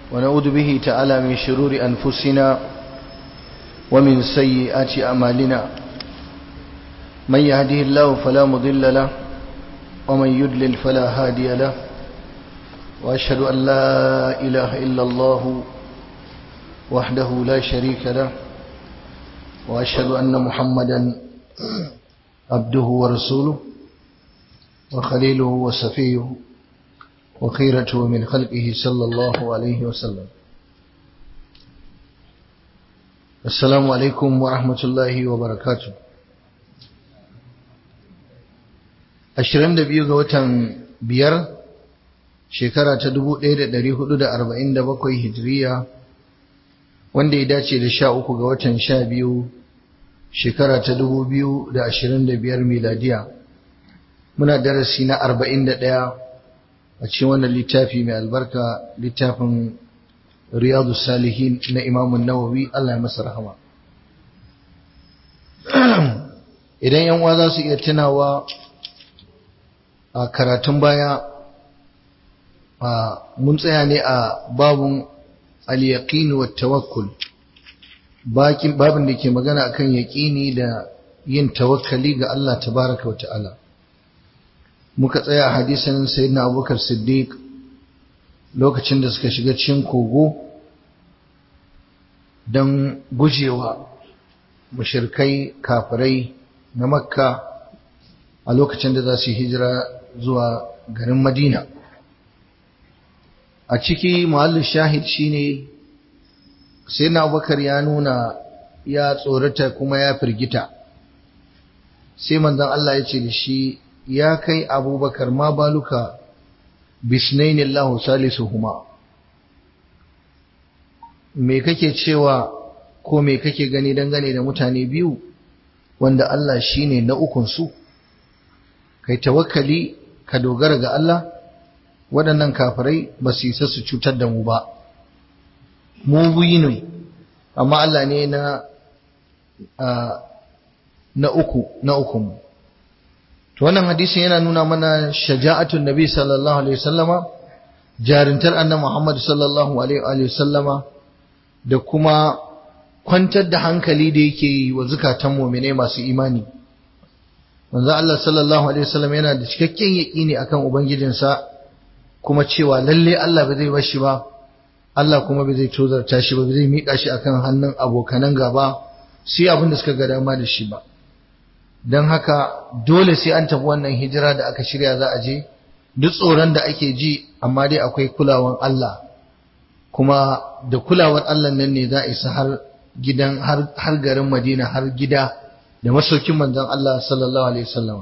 ونعوذ به تعالى من شرور أنفسنا ومن سيئات أعمالنا من يهده الله فلا مضل له ومن يدلل فلا هادي له وأشهد أن لا إله إلا الله وحده لا شريك له وأشهد أن محمدا عبده ورسوله وخليله وصفيه وخيرته من خلقه صلى الله عليه وسلم السلام عليكم ورحمة الله وبركاته ashirin da biyu ga watan biyar shekara ta dubu ɗaya da ɗari hudu da arba'in da bakwai hijiriya wanda ya dace da sha uku ga watan sha biyu shekara ta dubu biyu da ashirin da biyar miladiya muna darasi na arba'in da ɗaya a cikin wannan littafi mai albarka littafin riyadu salihin na imamun nawawi Allah ya masa rahama idan yan uwa za su iya tunawa a karatun baya mun tsaya ne a babun al-yaqin wa tawakkul babin da ke magana akan yaqini da yin tawakkali ga Allah tabaraka wa ta'ala muka tsaya a hadisin sayyidina abubakar siddiq lokacin da suka shiga cikin kogo don gujewa mushirkai kafirai na makka a lokacin da za su hijira zuwa garin madina a ciki muhallin shahid shine sayyidina abubakar ya nuna ya tsorata kuma ya firgita sai manzon Allah ya ce da shi ya kai abubakar ma baluka bisnaini Allah salisuhuma me kake cewa ko me kake gani dangane da mutane biyu wanda Allah shine na ukun su kai tawakkali ka dogara ga Allah waɗannan kafirai ba su isa su cutar da mu ba mu buyi ne amma Allah ne na na uku na ukun mu to wannan hadisin yana nuna mana shaja'atun nabi sallallahu alaihi wasallama jarintar annabi Muhammad sallallahu alaihi wasallama da kuma kwantar da hankali da yake yi wa zukatan mu'mine masu imani manzo Allah sallallahu alaihi wasallam yana da cikakken yaqini akan ubangijinsa kuma cewa lalle Allah ba zai bashi ba Allah kuma ba zai tozarta shi ba zai mika shi akan hannun abokanan gaba sai abin da suka ga dama da shi ba don haka dole sai an tafi wannan hijira da aka shirya za a je duk tsoron da ake ji amma dai akwai kulawan Allah kuma da kulawar Allah nan ne za a isa har gidan har garin Madina har gida da masaukin manzon Allah sallallahu alaihi wasallam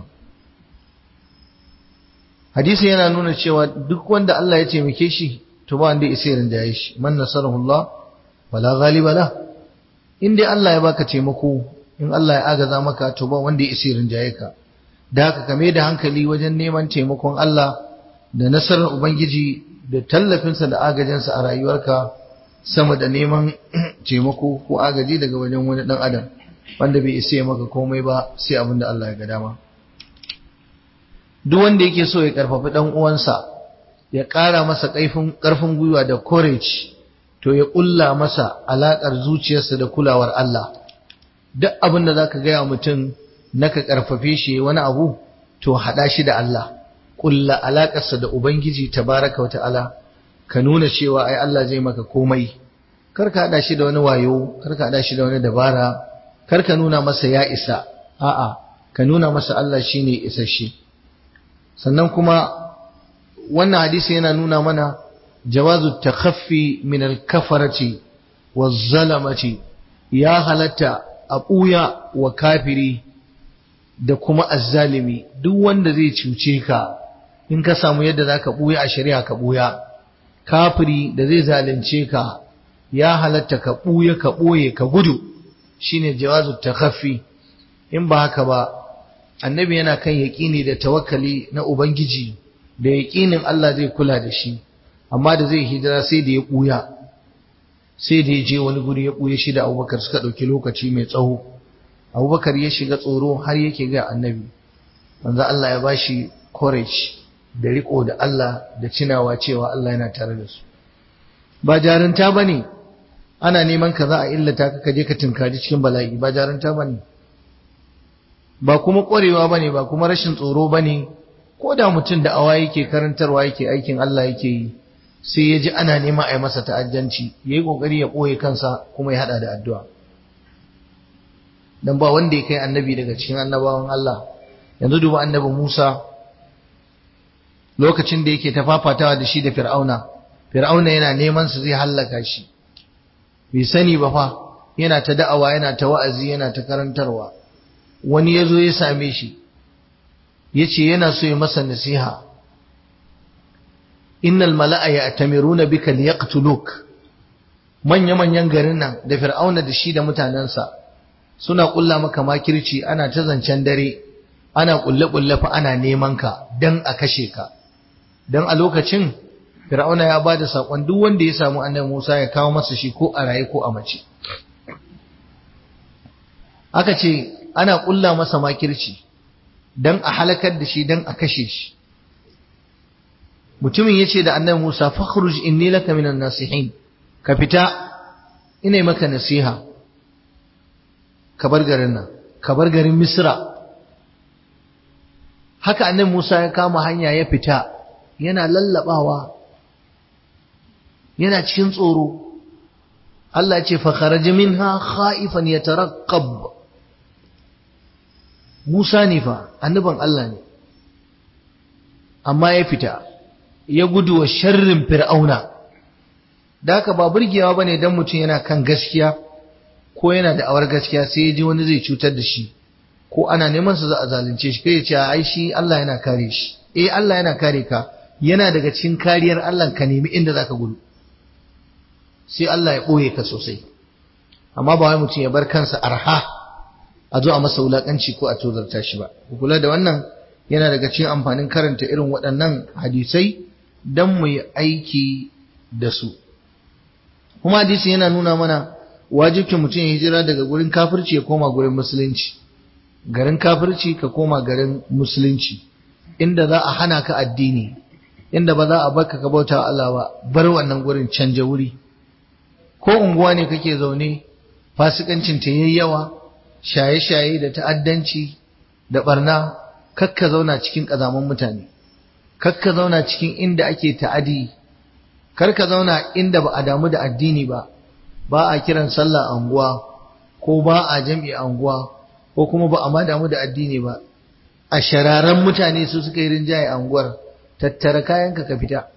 hadisi yana nuna cewa duk wanda Allah ya taimake shi to ba wanda isa rinda ya shi man nasarahu Allah wala ghaliba la in dai Allah ya baka taimako in Allah ya agaza maka to ba wanda ya isi rinjaye ka da haka kame da hankali wajen neman taimakon Allah da nasarar ubangiji da tallafinsa da agajinsa a rayuwarka sama da neman taimako ko agaji daga wajen wani dan adam wanda bai isa maka komai ba sai abin da Allah ya ga dama duk wanda yake so ya karfafi dan uwansa ya ƙara masa ƙarfin ƙarfin gwiwa da courage to ya ƙulla masa alaƙar zuciyarsa da kulawar Allah duk abin da za ka gaya mutum na ka ƙarfafe shi wani abu to haɗa shi da Allah ƙulla alaƙarsa da Ubangiji tabaraka wa ta'ala ka nuna cewa ai Allah zai maka komai kar ka haɗa shi da wani wayo kar ka haɗa shi da wani dabara kar ka nuna masa ya isa a'a ka nuna masa Allah shine isasshe sannan kuma wannan hadisi yana nuna mana jawazu takhaffi min al-kafarati waz-zalamati ya halatta a ɓuya wa kafiri da kuma azzalimi duk wanda zai cuce ka in ka samu yadda za ka ɓuya a shari'a ka ɓuya kafiri da zai zalunce ka ya halatta ka ɓuya ka ɓoye ka gudu shine jawazu takhaffi in ba haka ba annabi yana kan yaƙini da tawakkali na ubangiji da yaƙinin Allah zai kula da shi amma da zai hijira sai da ya ɓuya sai da ya je wani guri ya ɓuya shi da abubakar suka ɗauki lokaci mai tsawo abubakar ya shiga tsoro har yake ga annabi manzo Allah ya bashi courage da riko da Allah da cinawa cewa Allah yana tare da su ba jarinta bane ana neman ka za a illata ka kaje ka tinkari cikin bala'i ba jarinta bane ba kuma ƙwarewa bane ba kuma rashin tsoro bane ko da mutum da awa yake karantarwa yake aikin Allah yake yi sai ya ji ana nema a yi masa ta'addanci ya yi ƙoƙari ya ɓoye kansa kuma ya haɗa da addu'a don ba wanda ya kai annabi daga cikin annabawan Allah yanzu duba annabi Musa lokacin da yake ta fafatawa da shi da fir'auna fir'auna yana neman su zai hallaka shi bai sani ba fa yana ta da'awa yana ta wa'azi yana ta karantarwa wani ya zo ya same shi ya ce yana so ya masa nasiha innal mala'a ya'tamiruna bika liyaqtuluk manya-manyan garin nan da fir'auna da shi da mutanensa suna kulla maka makirci ana ta zancen dare ana kulle-kulle fa ana neman ka dan a kashe ka dan a lokacin fir'auna ya ba da sakon duk wanda ya samu annabi Musa ya kawo masa shi ko a raye ko a mace aka ce ana kulla masa makirci dan a halakar da shi dan a kashe shi mutumin yace da annabi Musa fakhruj inni laka minan nasihin ka fita ina maka nasiha ka bar garin nan ka bar garin Misra haka annabi Musa ya kama hanya ya fita yana lallabawa yana cikin tsoro Allah ce fa kharaja minha khaifan yataraqqab Musa ne fa annaban Allah ne amma ya fita ya gudu wa sharrin fir'auna da haka ba burgewa bane dan mutum yana kan gaskiya ko yana da awar gaskiya sai ya ji wani zai cutar da shi ko ana neman su za a zalunce shi kai ya ce ai shi Allah yana kare shi eh Allah yana kare ka yana daga cikin kariyar Allah ka nemi inda zaka gudu sai Allah ya boye ka sosai amma ba wai mutum ya bar kansa arha a zo a masa wulakanci ko a tozarta shi ba ku kula da wannan yana daga cikin amfanin karanta irin waɗannan hadisai dan mu yi aiki da su kuma hadisi yana nuna mana wajibcin mutum ya hijira daga gurin kafirci ya koma gurin musulunci garin kafirci ka koma garin musulunci inda za a hana ka addini inda ba za a baka ka bauta Allah ba bar wannan gurin canja wuri ko unguwa ne kake zaune fasikancin ta yayi yawa shaye-shaye da ta'addanci da barna kakka zauna cikin kazaman mutane kakka zauna cikin inda ake ta'adi karka zauna inda ba a damu da addini ba ba a kiran sallah a unguwa ko ba a jam'i a unguwa ko kuma ba a ma damu da addini ba a shararan mutane su suka yi rinjaye a unguwar tattara kayanka ka fita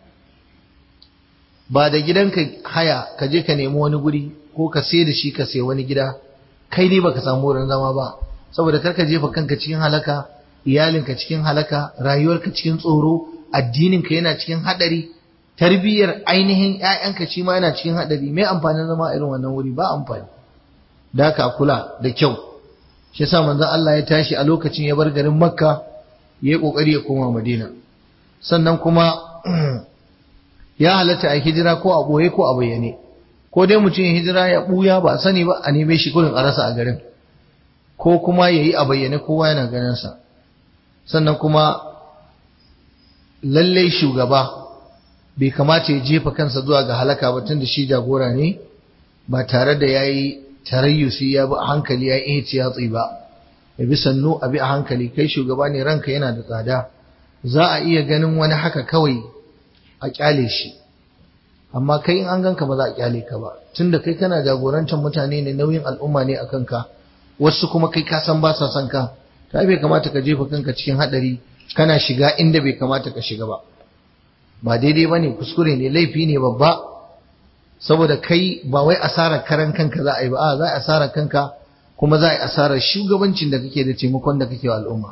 ba da gidanka haya ka je ka nemi wani guri ko ka sai da shi ka sai wani gida kai ne baka samu wurin zama ba saboda karka jefa kanka cikin halaka iyalinka cikin halaka rayuwarka cikin tsoro addininka yana cikin hadari tarbiyyar ainihin ƴaƴanka shi ma yana cikin hadari me amfanin zama irin wannan wuri ba amfani da ka kula da kyau shi yasa manzon Allah ya tashi a lokacin ya bar garin Makka ya yi kokari ya koma Madina sannan kuma ya halatta a hijira ko a boye ko a bayyane ko dai mutum ya hijira ya buya ba a sani ba a neme shi kurin a rasa a garin ko kuma ya yi a bayyane kowa yana ganin sa sannan kuma lallai shugaba bai kamata ya jefa kansa zuwa ga halaka ba tunda shi jagora ne ba tare da ya yi tarayyusi ya bi a hankali ya yi ihtiyatsi ba ya bi sannu a bi a hankali kai shugaba ne ranka yana da tsada za a iya ganin wani haka kawai a kyale shi amma kai in an ganka ba za a kyale ka ba tunda kai kana jagorantar mutane ne nauyin al'umma ne a kanka wasu kuma kai ka san ba sa son ka ta bai kamata ka jefa kanka cikin hadari kana shiga inda bai kamata ka shiga ba ba daidai ba ne kuskure ne laifi ne babba saboda kai ba wai asarar karan kanka za a yi ba a za a asarar kanka kuma za a yi asarar shugabancin da kake da taimakon da kake wa al'umma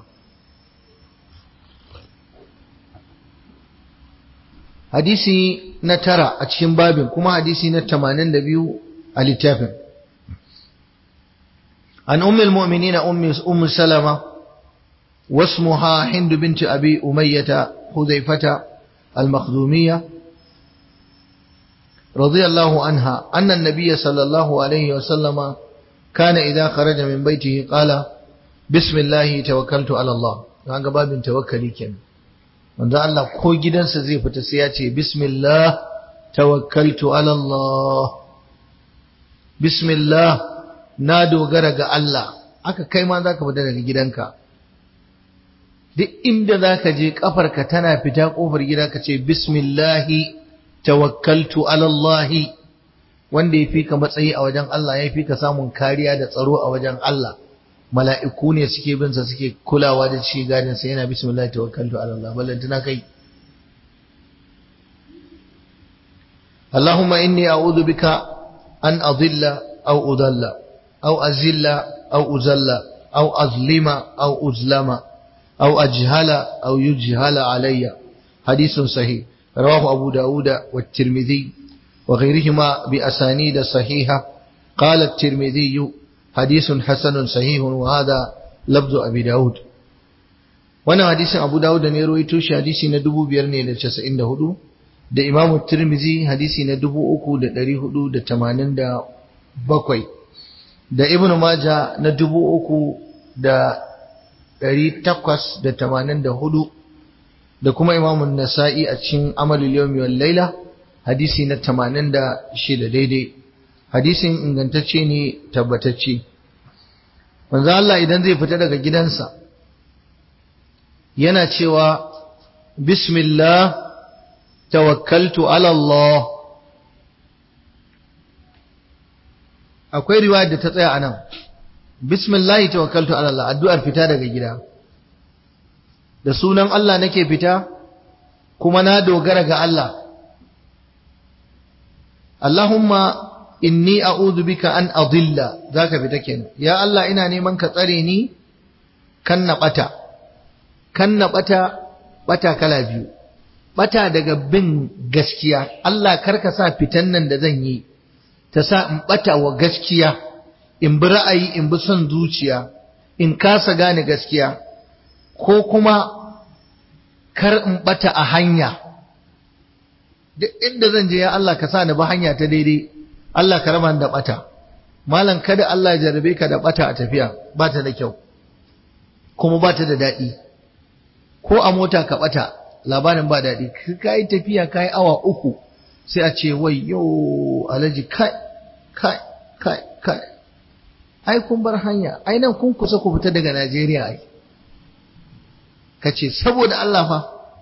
hadisi na tara a cikin babin kuma hadisi na tamanin da biyu a littafin an ummul mu'minina ummu salama واسمها هند بنت أبي أمية حذيفة المخزومية رضي الله عنها أن النبي صلى الله عليه وسلم كان إذا خرج من بيته قال بسم الله توكلت على الله هذا باب توكلي كن wanda Allah ko gidansa zai fita sai ya ce bismillah tawakkaltu ala Allah bismillah na dogara ga Allah aka kai ma zaka fita daga gidanka duk inda zaka je kafarka tana fita kofar gida ka ce bismillahi tawakkaltu ala Allah wanda yafi ka matsayi a wajen Allah yafi ka samun kariya da tsaro a wajen Allah mala'iku ne suke bin sa suke kulawa da shi gadin sa yana bismillah tawakkaltu ala Allah ballantana kai اللهم إني أعوذ بك أن أضل أو أضل أو أزل أو أزل أو أظلم أو أظلم أو أجهل أو يجهل علي حديث صحيح رواه أبو داود والترمذي وغيرهما بأسانيد صحيحة قال الترمذي حديث حسن صحيح وهذا لفظ أبي داود وانا حديث أبو داود نيروي توشي حديث ندبو بيرني لتشسئن دهدو da Imam Tirmizi hadisi na dubu uku da ɗari hudu da tamanin da bakwai da Ibn Maja na dubu uku da ɗari takwas da tamanin da hudu da kuma Imam Nasa'i a cikin Amalul Yawmi wal Laila hadisi na tamanin da shida daidai hadisin ingantacce ne tabbatacce manzo Allah idan zai fita daga gidansa yana cewa bismillah tawakkaltu ala Allah akwai riwayar da ta tsaya anan bismillah tawakkaltu ala Allah addu'ar fita daga gida da sunan Allah nake fita kuma na dogara ga Allah Allahumma inni a'udhu bika an adilla zaka fita kenan ya Allah ina neman ka tsare ni kan na bata kan na bata bata kala biyu bata daga bin gaskiya Allah karka sa fitan nan da zan yi ta sa in bata wa gaskiya in bi ra'ayi in bi son zuciya in kasa gane gaskiya ko kuma kar in bata a hanya duk inda zan je ya Allah ka sa ni ba hanya ta daidai Allah ka raba da bata malam kada Allah ya jarabe ka da bata a tafiya ba ta da kyau kuma ba ta da daɗi ko a mota ka bata labarin ba daɗi ka yi tafiya ka yi awa uku sai a ce wai yau alaji kai kai kai kai ai kun bar hanya ai nan kun kusa ku fita daga Najeriya ai ka ce saboda Allah fa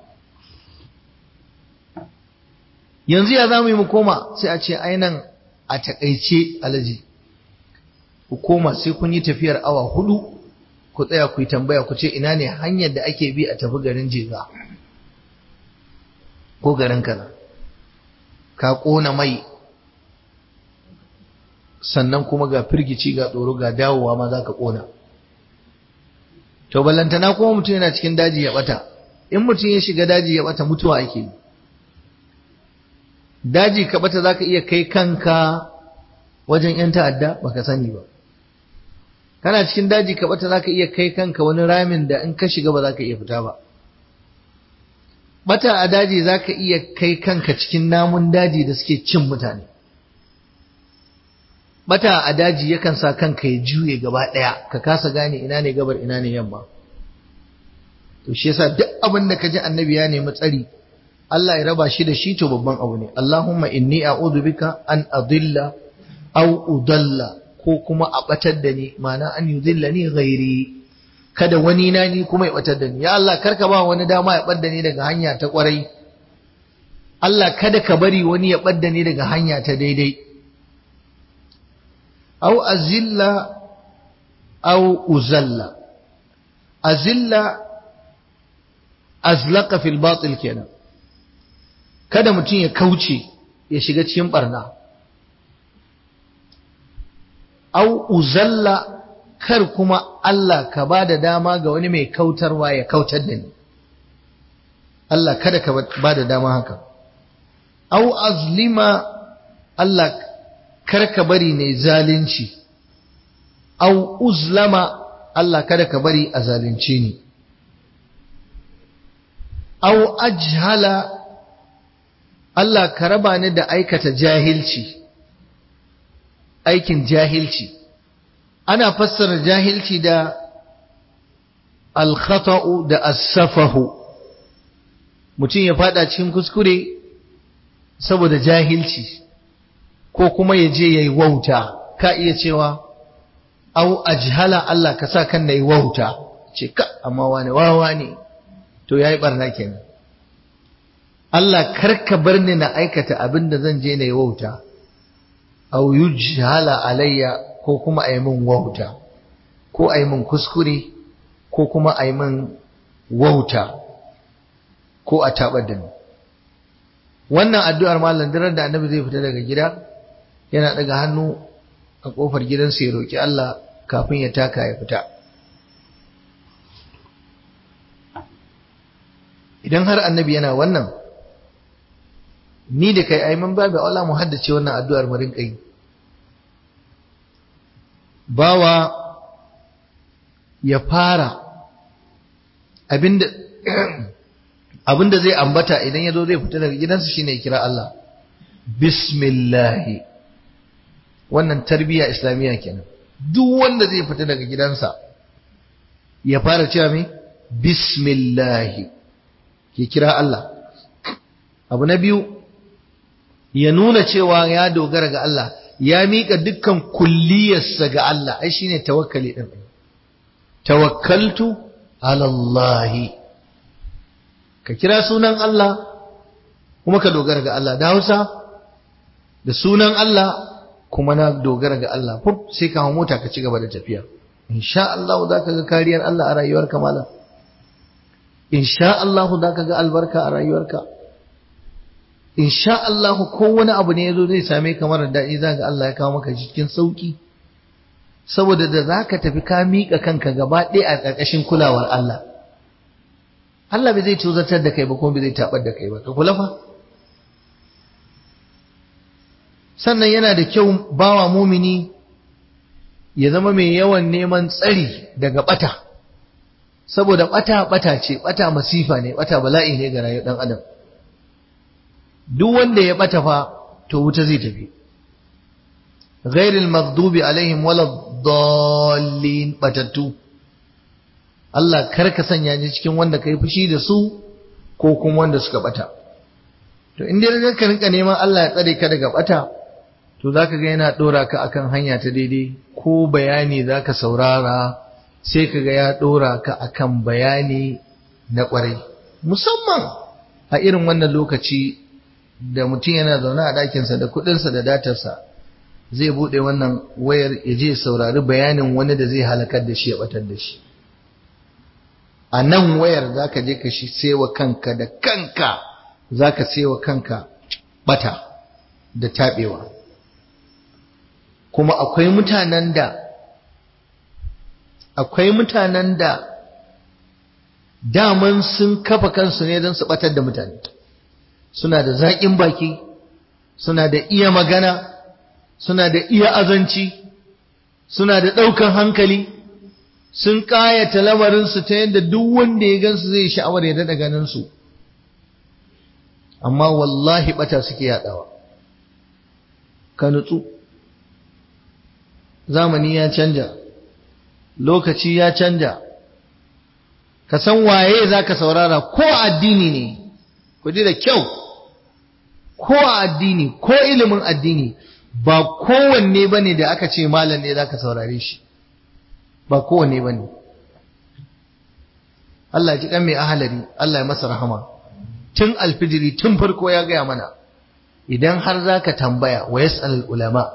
yanzu ya za mu yi mu koma sai a ce ai nan a takaice alaji ku koma sai kun yi tafiyar awa hudu ku tsaya ku yi tambaya ku ce ina ne hanyar da ake bi a tafi garin jega ko garin kaza ka ƙona mai sannan kuma ga firgici ga tsoro ga dawowa ma za ka ƙona to ballantana kuma mutum yana cikin daji ya bata in mutum ya shiga daji ya bata mutuwa ake yi daji ka bata za ka iya kai kanka wajen 'yan ta'adda baka sani ba kana cikin daji ka bata za ka iya kai kanka wani ramin da in ka shiga ba za ka iya fita ba bata a daji za ka iya kai kanka cikin namun daji da suke cin mutane bata a daji yakan sa kanka ya juye gaba ɗaya ka kasa gane ina ne gabar ina ne yamma to shi yasa duk abin da ka ji annabi ya nemi tsari Allah ya raba shi da shi to babban abu ne Allahumma inni a'udhu bika an adilla aw udalla ko kuma a batar da ni ma'ana an yudillani ghairi kada wani na ni kuma ya batar da ni ya Allah karka ba wani dama ya bar da ni daga hanya ta kwarai Allah kada ka bari wani ya bar da ni daga hanya ta daidai aw azilla aw uzalla azilla azlaqa fil batil kenan kada mutum ya kauce ya shiga cikin barna au uzalla kar kuma Allah ka ba da dama ga wani mai kautarwa ya kautar da ni Allah kada ka ba da dama haka au azlima Allah kar ka bari ne zalunci au uzlama Allah kada ka bari a zalunci ni au ajhala Allah ka raba ni da aikata jahilci aikin jahilci ana fassara jahilci da alkhata'u da as-safahu mutum ya fada cikin kuskure saboda jahilci ko kuma ya je ya yi wauta ka iya cewa au ajhala Allah ka sa kan na yi wauta ce ka amma wani wawa ne to ya yi barna kenan Allah karka bar ni na aikata abin da zan je na yi wauta au yujhala alayya ko kuma a yi min wauta ko a yi min kuskure ko kuma a yi min wauta ko a taɓar da ni wannan addu'ar malam dirar da annabi zai fita daga gida yana daga hannu a ƙofar gidansa ya roƙi Allah kafin ya taka ya fita idan har annabi yana wannan ni da kai ai mun babu Allah mu haddace wannan addu'ar mu rinka yi bawa ya fara abinda abinda zai ambata idan ya zo zai fita daga gidansa shine ya kira Allah bismillahi wannan tarbiyya islamiyya kenan duk wanda zai fita daga gidansa ya fara cewa me bismillahi ya kira Allah abu na biyu ya nuna cewa ya dogara ga Allah ya mika dukkan kulliyarsa ga Allah ai shine tawakkali din tawakkaltu ala Allah ka kira sunan Allah kuma ka dogara ga Allah da Hausa da sunan Allah kuma na dogara ga Allah fuf sai ka hawo mota ka ci gaba da tafiya insha Allah za ka ga kariyar Allah a rayuwarka malam insha Allah za ka ga albarka a rayuwarka insha Allah ko wani abu ne yazo zai same ka mara daɗi za ga Allah ya kawo maka cikin sauki saboda da za ka tafi ka miƙa kanka gaba ɗaya a ƙarƙashin kulawar Allah Allah bai zai tuzartar da kai ba kuma bai zai tabar da kai ba ka kula fa sannan yana da kyau bawa mumini ya zama mai yawan neman tsari daga bata saboda bata bata ce bata masifa ne bata bala'i ne ga rayuwar dan adam duk wanda ya bata fa to wuta zai tafi ghairil maghdubi alaihim waladdallin batattu Allah kar ka sanya ni cikin wanda kai fushi da su ko kuma wanda suka bata to in dai ka rinka neman Allah ya tsare ka daga bata to zaka ga yana dora ka akan hanya ta daidai ko bayani zaka saurara sai kaga ya dora ka akan bayani na kwarai musamman a irin wannan lokaci da mutum yana zaune a ɗakinsa da kuɗinsa da datarsa zai buɗe wannan wayar ya je saurari bayanin wani da zai halakar da shi ya batar da shi a nan wayar za ka je ka shi sewa kanka da kanka za ka sewa kanka bata da taɓewa kuma akwai mutanen da akwai mutanen da daman sun kafa kansu ne don su batar da mutane suna da zaƙin baki suna da iya magana suna da iya azanci suna da ɗaukan hankali sun ƙayata lamarinsu ta yadda duk wanda ya gansu zai sha'awar ya daɗa ganinsu amma wallahi ɓata suke yaɗawa ka nutsu zamani ya canja lokaci ya canja ka san waye za ka saurara ko addini ne ku ji da kyau ko addini ko ilimin addini ba kowanne ba ne da aka ce malam ne za ka saurare shi ba kowanne ba ne Allah ji kan mai ahalari Allah ya masa rahama tun alfijiri tun farko ya gaya mana idan har za ka tambaya wa yas'al ulama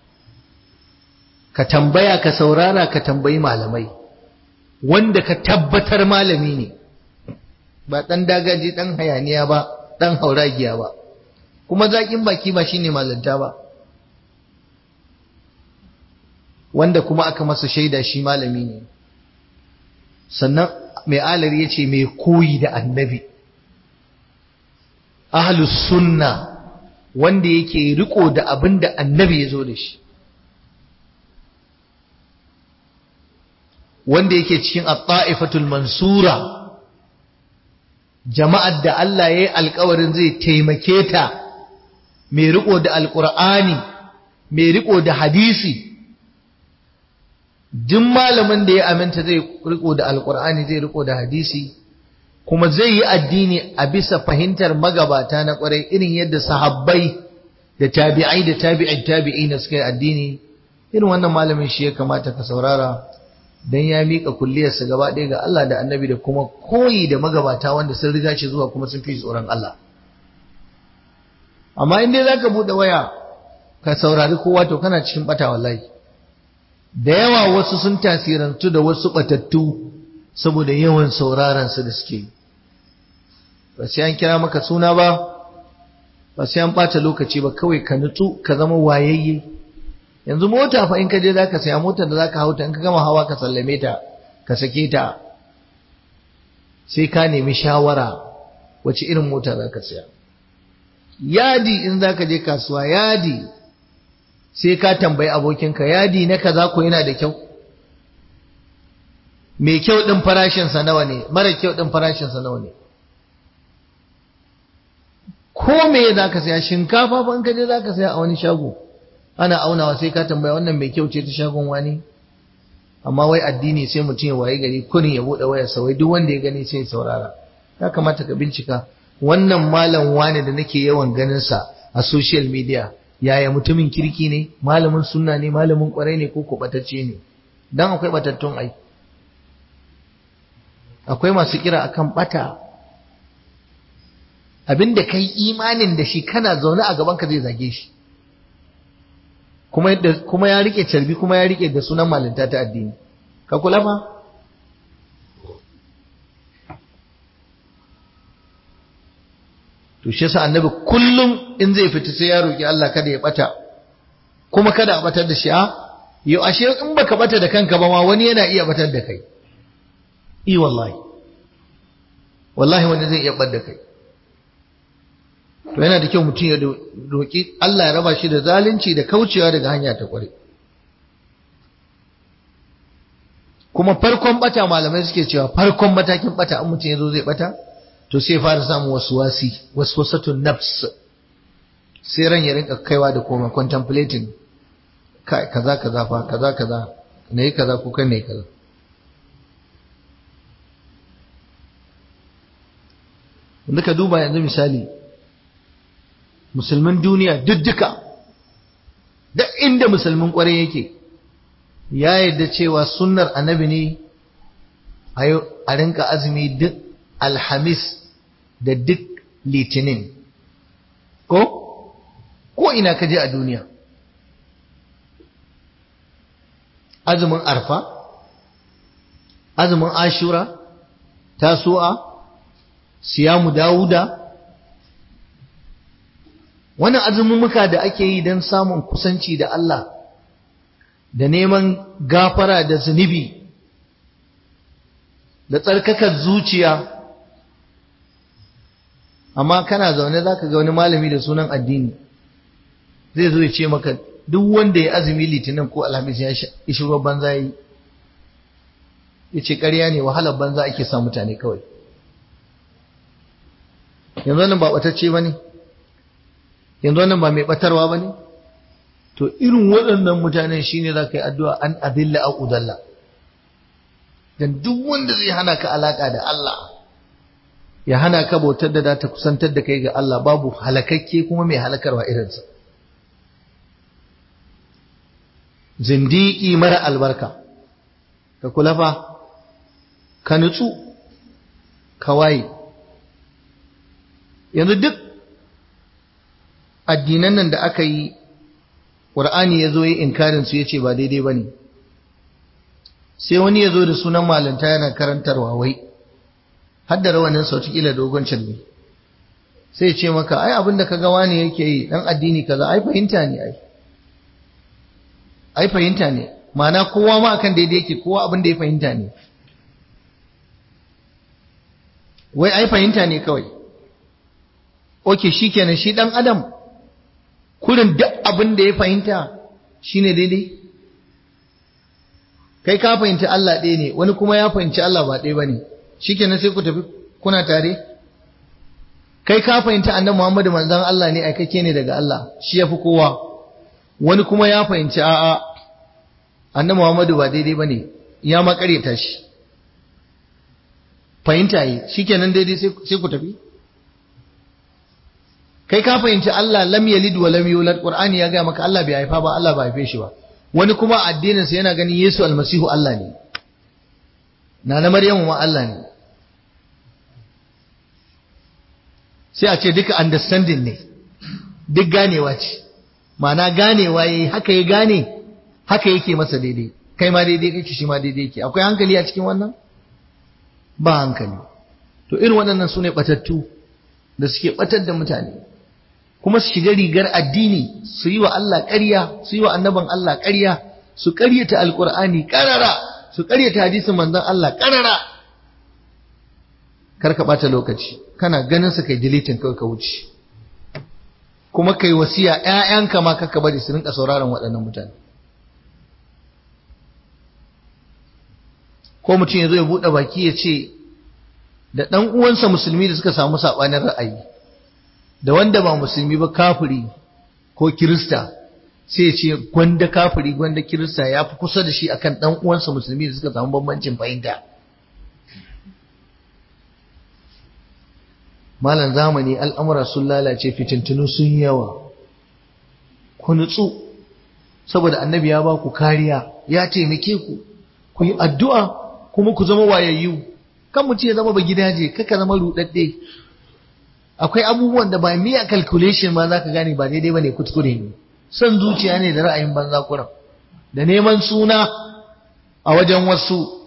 ka tambaya ka saurara ka tambayi malamai wanda ka tabbatar malami ne ba ɗan dagaji ɗan hayaniya ba ɗan hauragiya ba kuma zaƙin baki ba shine malanta ba wanda kuma aka masa shaida shi malami ne sannan mai alari ya ce mai koyi da annabi ahlus sunna wanda yake riko da abin da annabi ya zo da shi wanda yake cikin at-ta'ifatul mansura jama'ar da Allah ya yi alkawarin zai taimake ta mai riko da alkur'ani mai riko da hadisi duk malamin da ya aminta zai riko da alkur'ani zai riko da hadisi kuma zai yi addini a bisa fahimtar magabata na kwarai irin yadda sahabbai da tabi'ai da tabi'in tabi'i na suka yi addini irin wannan malamin shi ya kamata ka saurara dan ya mika kulliyarsa gaba ɗaya ga Allah da Annabi da kuma koyi da magabata wanda sun riga shi zuwa kuma sun fi tsoron Allah amma in dai zaka bude waya ka saurari kowa to kana cikin bata wallahi da yawa wasu sun tasirantu da wasu batattu saboda yawan sauraron su da suke yi ba sai an kira maka suna ba ba sai an ɓata lokaci ba kawai ka nutsu ka zama wayayye yanzu mota fa in ka je zaka saya motar da zaka hauta in ka gama hawa ka sallame ta ka sake ta sai ka nemi shawara wace irin mota zaka saya yadi in zaka je kasuwa yadi sai ka tambayi abokinka yadi na kaza ko yana da kyau mai kyau din farashinsa nawa ne mara kyau din farashinsa nawa ne ko me za ka saya shinkafa ban ka je za ka saya a wani shago ana aunawa sai ka tambaya wannan mai kyau ce ta shagon wani amma wai addini sai mutum ya waye gari kurin ya buɗe wayarsa wai duk wanda ya gani sai ya saurara ya kamata ka bincika wannan malam wani da nake yawan ganin sa a social media yaya mutumin kirki ne malamin sunna ne malamin kwarai ne ko kubatacce ne dan akwai batattun ai akwai masu kira akan bata abinda kai imanin da shi kana zaune a gaban ka zai zage shi kuma kuma ya rike carbi kuma ya rike da sunan malinta ta addini ka kula fa to shi yasa annabi kullum in zai fita sai ya roki Allah kada ya bata kuma kada a batar da shi a yau ashe in baka bata da kanka ba ma wani yana iya batar da kai i wallahi wallahi wani zai iya bar da kai to yana da kyau mutum ya roƙi Allah ya raba shi da zalunci da kaucewa daga hanya ta kware kuma farkon bata malamai suke cewa farkon matakin bata an mutum ya zo zai bata to sai fara samun wasu wasi wasu wasatun nafs sai ran ya rinka kaiwa da koma contemplating kai kaza kaza fa kaza kaza ne kaza ko kan ne kaza wanda ka duba yanzu misali musulmin duniya duk duka duk inda musulmin kwarai yake ya yarda cewa sunnar annabi ne a rinka azumi duk alhamis da duk litinin ko ko ina ka je a duniya azumin arfa azumin ashura tasu'a siyamu dawuda wani azumumuka da ake yi don samun kusanci da Allah da neman gafara da zunubi da tsarkakar zuciya amma kana zaune za ka ga wani malami da sunan addini zai zo ya ce maka duk wanda ya azumi litinin ko alhamis ya ishi ruwan banza ya yi ya ce ƙarya ne wahalar banza ake sa mutane kawai yanzu wannan ba ɓatacce ba ne yanzu wannan ba mai ɓatarwa ba ne to irin waɗannan mutanen shi ne za ka yi addu'a an adilla a udalla don duk wanda zai hana ka alaƙa da Allah ya hana ka bautar da ta kusantar da kai ga Allah babu halakakke kuma mai halakarwa irinsa zindiki mara albarka ka kula fa ka nutsu ka waye yanzu duk addinan nan da aka yi ƙur'ani ya zo yi inkarin su ya ce ba daidai ba ne sai wani ya zo da sunan malanta yana karantarwa wai har da rawanin sau kila dogon calbi sai ce maka ai abin da ka ga wani yake yi dan addini kaza ai fahimta ne ai ai fahimta ne ma'ana kowa ma akan daidai yake kowa abin da ya fahimta ne wai ai fahimta ne kawai oke shikenan shi dan adam kurin duk abin da ya fahimta shine daidai kai ka fahimci Allah ɗaya ne wani kuma ya fahimci Allah ba ɗaya bane shikenan sai ku tafi kuna tare kai ka fahimci annabi Muhammadu manzon Allah ne aikake ne daga Allah shi yafi kowa wani kuma ya fahimci a'a annabi Muhammadu ba daidai bane ya ma ƙaryata shi fahimta yi shikenan daidai sai ku tafi kai ka fahimci Allah lam yalid wa lam yulad Qur'ani ya ga maka Allah bai haifa ba Allah bai haife shi ba wani kuma addinin sa yana ganin Yesu almasihu Allah ne na na Maryamu ma Allah ne sai a ce duka understanding ne duk ganewa ce ma'ana ganewa yayi haka ya gane haka yake masa daidai kai ma daidai kake shi ma daidai yake akwai hankali a cikin wannan ba hankali to irin waɗannan su ne ɓatattu da suke ɓatar da mutane kuma su shiga rigar addini su yi wa Allah ƙarya su yi wa annaban Allah ƙarya su ƙaryata alƙur'ani ƙarara su ƙaryata hadisin manzon Allah ƙarara kar ka ɓata lokaci kana ganin su kai deleting kawai ka wuce kuma kai wasiya ƴaƴanka ma kaka bari su rinka sauraron waɗannan mutane ko mutum ya zo ya buɗe baki ya ce da ɗan uwansa musulmi da suka samu saɓanin ra'ayi da wanda ba musulmi ba kafiri ko kirista sai ya ce gwanda kafiri gwanda kirista ya fi kusa da shi akan ɗan uwansa musulmi da suka samu bambancin fahimta malam zamani al'amura sun lalace fitintunu sun yawa ku nutsu saboda annabi ya ba ku kariya ya taimake ku ku yi addu'a kuma ku zama wayayyu kan mutum ya zama ba gidaje kaka zama rudadde akwai abubuwan da ba miya calculation ma zaka gane ba daidai bane kuskure ne son zuciya ne da ra'ayin banza kuran da neman suna a wajen wasu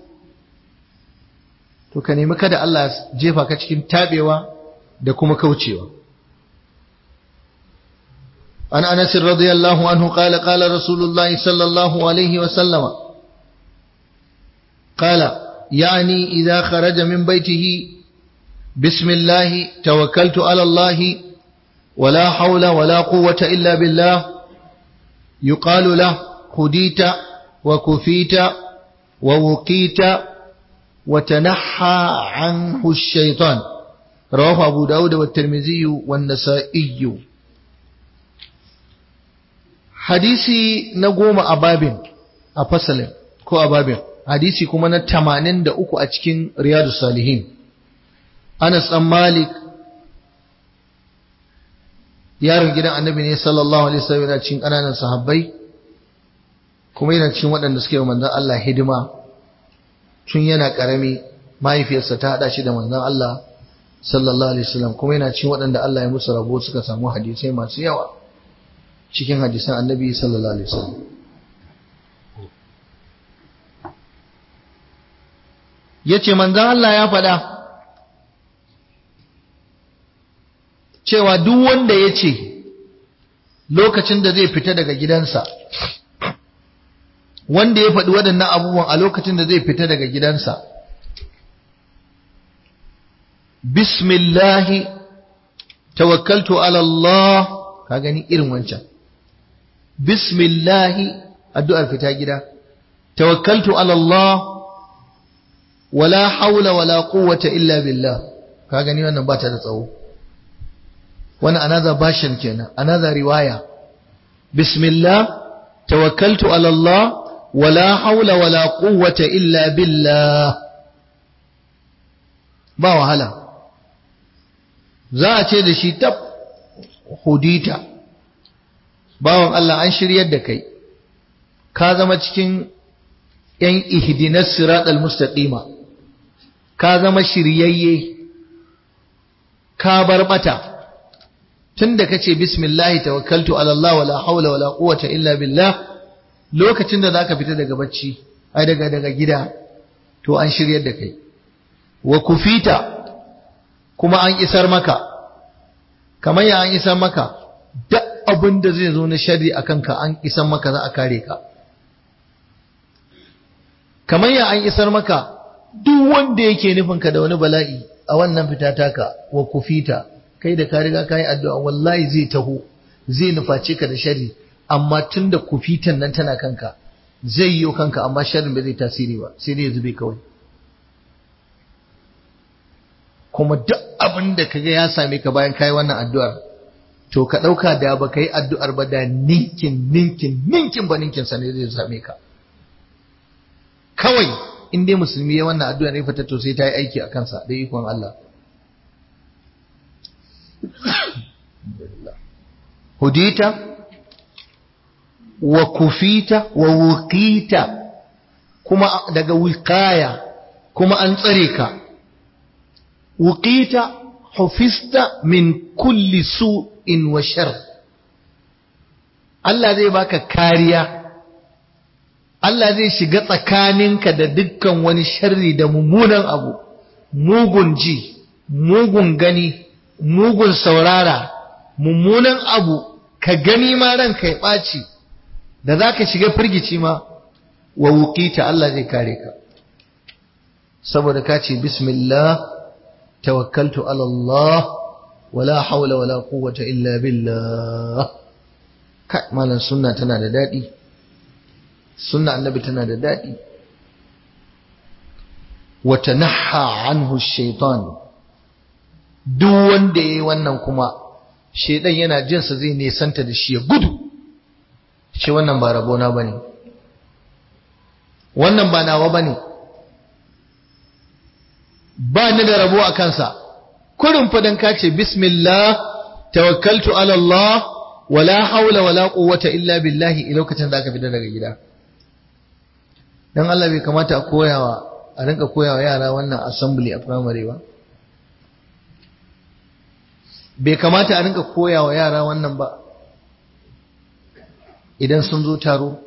to ka nemi kada Allah jefa ka cikin tabewa da kuma kaucewa an anas radiyallahu anhu qala qala rasulullahi sallallahu alaihi wa sallama qala يعني إذا خرج من بيته بسم الله توكلت على الله ولا حول ولا قوة إلا بالله يقال له هديت وكفيت ووقيت وتنحى عنه الشيطان رواه أبو داود والترمذي والنسائي حديثي نقوم أباب أفصل كو أباب hadisi kuma na tamanin da uku a cikin riyadu salihin anas ɗan malik yaron gidan annabi ne sallallahu alaihi wasallam yana cikin ƙananan sahabbai kuma yana cikin waɗanda suke manzon Allah hidima tun yana ƙarami mahaifiyarsa ta haɗa shi da manzon Allah sallallahu alaihi wasallam kuma yana cikin waɗanda Allah ya musu rabo suka samu hadisai masu yawa cikin hadisan annabi sallallahu alaihi wasallam ya ce manzan Allah ya faɗa cewa duk wanda ya ce lokacin da zai fita daga gidansa wanda ya faɗi waɗannan abubuwan a lokacin da zai fita daga gidansa bismillahi tawakkaltu ala Allah ka gani irin wancan bismillahi addu'ar fita gida tawakkaltu ala Allah wala haula wala quwwata illa billah ka gani wannan ba ta da tsawo wannan another version kenan another riwaya bismillah tawakkaltu ala Allah wala haula wala quwwata illa billah ba wahala za a ce da shi tab hudita bawan Allah an shiryar da kai ka zama cikin yan ihdinas siratal mustaqima ka zama shiryayye ka bar bata tunda kace bismillah tawakkaltu ala Allah wala hawla wala quwwata illa billah lokacin da zaka fita daga bacci ai daga daga gida to an shiryar da kai wa kufita kuma an isar maka kamar ya an isar maka duk abin da zai zo na sharri akan ka an isar maka za a kare ka kamar ya an isar maka duk wanda yake nufinka da wani bala'i a wannan fita taka wa kufita kai da ka riga ka yi addu'a wallahi zai taho zai nuface ka da sharri amma tun da kufitan nan tana kanka zai yi kanka amma sharrin ba zai tasiri ba sai dai ya zube kawai kuma duk abin da kaga ya same ka bayan kai wannan addu'ar to ka ɗauka da ba ka yi addu'ar ba da ninkin ninkin ninkin ba ninkin sa ne zai same ka kawai in dai musulmi ya wannan addu'a ne fata to sai ta yi aiki a kansa da ikon Allah hudita wa kufita wa wuqita kuma daga wiqaya kuma an tsare ka wuqita hufista min kulli su'in wa shar Allah zai baka kariya Allah zai shiga tsakaninka da dukkan wani sharri da mummunan abu mugun ji mugun gani mugun saurara mummunan abu ka gani ma ranka ya ɓaci da za ka shiga firgici ma wa wukita Allah zai kare ka saboda ka ce bismillah tawakkaltu ala Allah wala haula wala quwwata illa billah kai malam sunna tana da daɗi sunna annabi tana da daɗi wata naha anhu shaitan duk wanda ya yi wannan kuma shaidan yana jinsa zai nesanta da shi ya gudu shi wannan ba rabona ba ne wannan ba nawa ba ne ba ni da rabo a kansa kurin fadan ka ce bismillah tawakkaltu ala Allah wala haula wala quwwata illa billahi lokacin da aka fita daga gida dan Allah bai kamata a koyawa a rinka koyawa yara wannan assembly a primary ba bai kamata a rinka koyawa yara wannan ba idan sun zo taro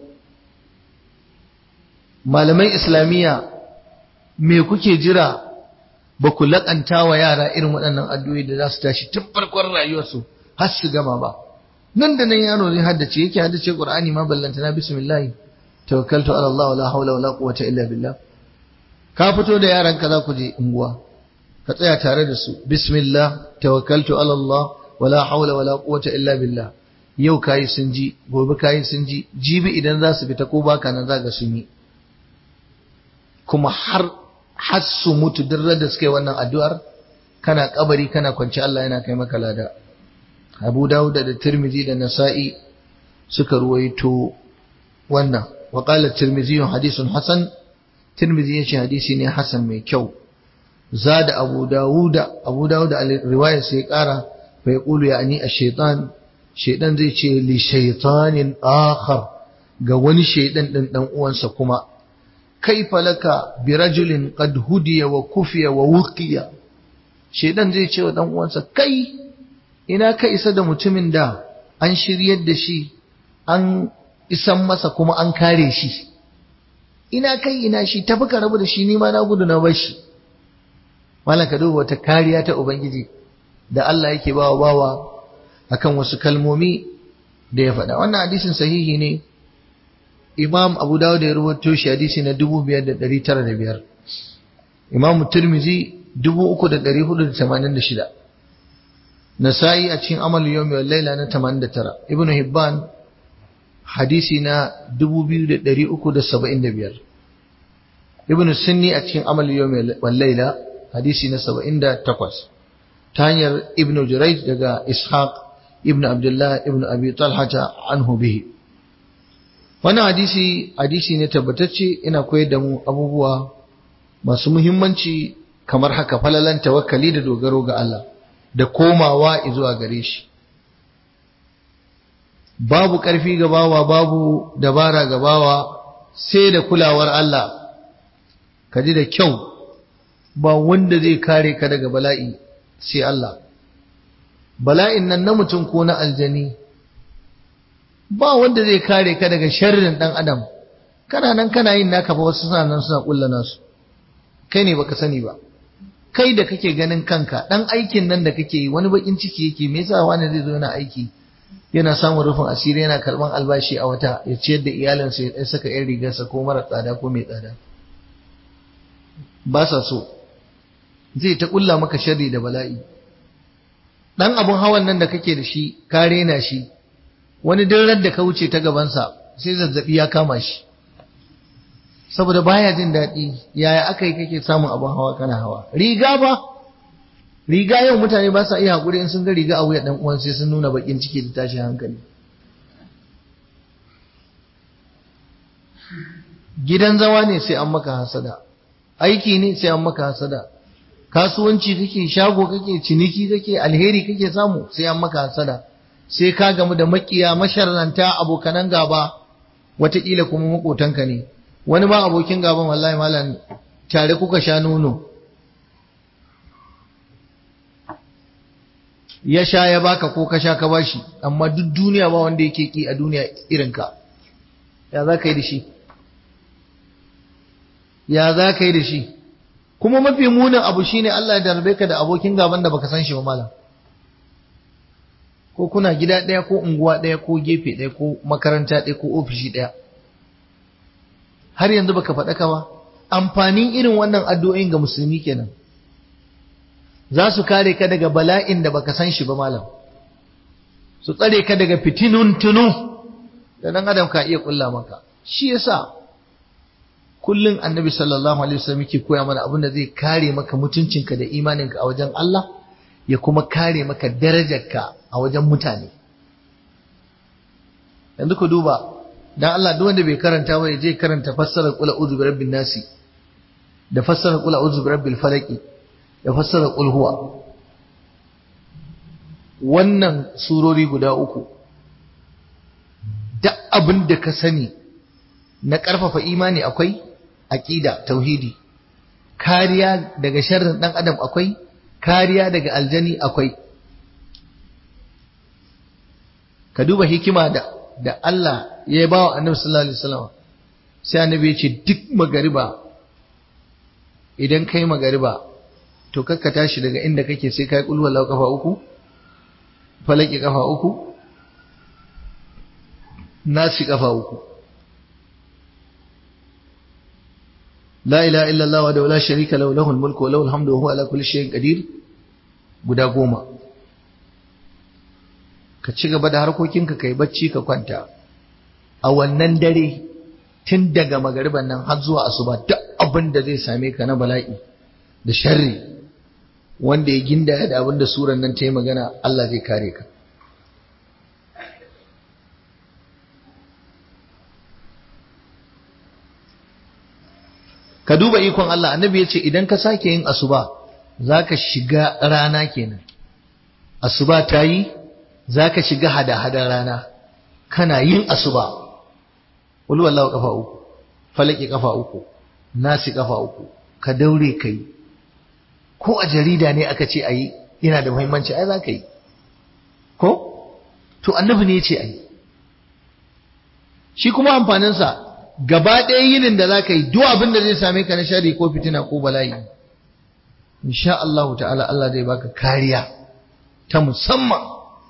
malaman islamiyya me kuke jira ba ku laƙanta wa yara irin waɗannan addu'o'i da za su tashi tun farkon rayuwarsu har su gama ba nan da nan yaro zai haddace yake haddace qur'ani ma ballanta na bismillah tawakkaltu ala Allah wala hawla wala quwwata illa billah ka fito da yaran ka za ku je unguwa ka tsaya tare da su bismillah tawakkaltu ala Allah wala hawla wala quwwata illa billah yau kayi sun ji gobe kayi sun ji jibi idan za su fita ko baka nan za ga sun yi kuma har har su mutu duk da suka yi wannan addu'ar kana kabari kana kwanci Allah yana kai maka lada Abu Dawud da Tirmidhi da Nasa'i suka ruwaito wannan wa qala Tirmidhi hadithun hasan Tirmidhi yace hadisi ne hasan mai kyau zada Abu Dawud Abu Dawud a riwayar sai kara fa yaqulu yani ash-shaytan shaydan zai ce li shaytanin akhar ga wani shaydan din dan uwansa kuma kaifa laka bi rajulin qad hudiya wa kufiya wa wuqiya shaydan zai ce wa dan uwansa kai ina ka isa da mutumin da an shiryar da shi an isan masa kuma an kare shi ina kai ina shi tafi ka rabu da shi nima na gudu na bar shi malam ka duba wata kariya ta ubangiji da Allah yake bawa bawa akan wasu kalmomi da ya faɗa wannan hadisin sahihi ne imam abu dawud ya rubuto shi hadisi na 5905 imam tirmizi 3486 nasa'i a cikin amal yawmi wal laila na 89 ibnu hibban hadisi na 2375 ibnu sunni a cikin amal yawmi wal laila hadisi na 78 ta hanyar ibnu jurayj daga ishaq ibnu abdullah ibnu abi talha anhu bihi wannan hadisi hadisi ne tabbatacce ina koyar da mu abubuwa masu muhimmanci kamar haka falalan tawakkali da dogaro ga Allah da komawa zuwa gare shi babu ƙarfi ga bawa babu dabara ga bawa sai da kulawar Allah ka ji da kyau ba wanda zai kare ka daga bala'i sai Allah bala'in nan na mutum ko na aljani ba wanda zai kare ka daga sharrin dan adam kana nan kana yin naka fa wasu suna nan suna kulla nasu kai ne baka sani ba kai da kake ganin kanka dan aikin nan da kake yi wani bakin ciki yake me yasa wani zai zo yana aiki yana samun rufin asiri yana karban albashi a wata ya ciyar da iyalinsa ya saka yan rigarsa ko mara tsada ko mai tsada ba sa so zai ta kulla maka sharri da bala'i dan abun hawan nan da kake da shi ka rena shi wani dirar da ka wuce ta gabansa sai zazzabi ya kama shi saboda baya jin daɗi yaya aka yi kake samun abin hawa kana hawa riga ba riga yau mutane ba sa iya haƙuri in sun ga riga a wuya ɗan uwan sai sun nuna baƙin ciki da tashin hankali gidan zama ne sai an maka hasada aiki ne sai an maka hasada kasuwanci kake shago kake ciniki kake alheri kake samu sai an maka hasada sai ka gamu da makiya masharranta abokanan gaba wataƙila kuma makotanka ne wani ma abokin gaban wallahi malam tare kuka sha nono ya sha ya baka ko ka sha ka bashi amma duk duniya ba wanda yake ki a duniya irinka ya za ka yi da shi ya za ka yi da shi kuma mafi munin abu shine Allah ya darbe ka da abokin gaban da baka san shi ba malam ko kuna gida ɗaya ko unguwa ɗaya ko gefe ɗaya ko makaranta ɗaya ko ofishi ɗaya har yanzu baka faɗaka ba amfanin irin wannan addu'o'in ga musulmi kenan za su kare ka daga bala'in da baka san shi ba malam su tsare ka daga fitinun tunu da dan adam ka iya kulla maka shi yasa kullun annabi sallallahu alaihi wasallam yake koya mana abin da zai kare maka mutuncinka da imaninka a wajen Allah ya kuma kare maka darajarka a wajen mutane yanzu ku duba dan Allah duk wanda bai karanta ba ya je karanta fassarar qul a'udhu bi rabbin nasi da fassarar qul a'udhu bi rabbil falaq da fassarar qul huwa wannan surori guda uku duk abin da ka sani na ƙarfafa imani akwai aqida tauhidi kariya daga sharrin dan adam akwai kariya daga aljani akwai ka duba hikima da da Allah ya ba wa annabi sallallahu alaihi wasallam sai annabi ya ce duk magariba idan kai magariba to kakka tashi daga inda kake sai kai kullu wallahu kafa uku falaki kafa uku nasi kafa uku la ilaha illa Allah wa la sharika lahu lahul mulku wa lahul hamdu wa huwa ala kulli shay'in qadir guda goma ka ci gaba da harkokinka kai bacci ka kwanta a wannan dare tun daga magariban nan har zuwa asuba duk abin da zai same ka na bala'i da sharri wanda ya ginda da abin da suran nan ta yi magana Allah zai kare ka ka duba ikon Allah annabi ya ce idan ka sake yin asuba za ka shiga rana kenan asuba ta yi za ka shiga hada-hadar rana kana yin asuba wani wallawa kafa uku falaki kafa uku nasi kafa uku ka daure ka yi ko a jarida ne aka ce a yi yana da muhimmanci ai za ka yi ko to annabi ne ya ce a yi shi kuma amfaninsa gaba ɗaya yinin da za ka yi duk abin da zai same ka na shari ko fitina ko bala'i insha Allah ta'ala Allah zai baka kariya ta musamman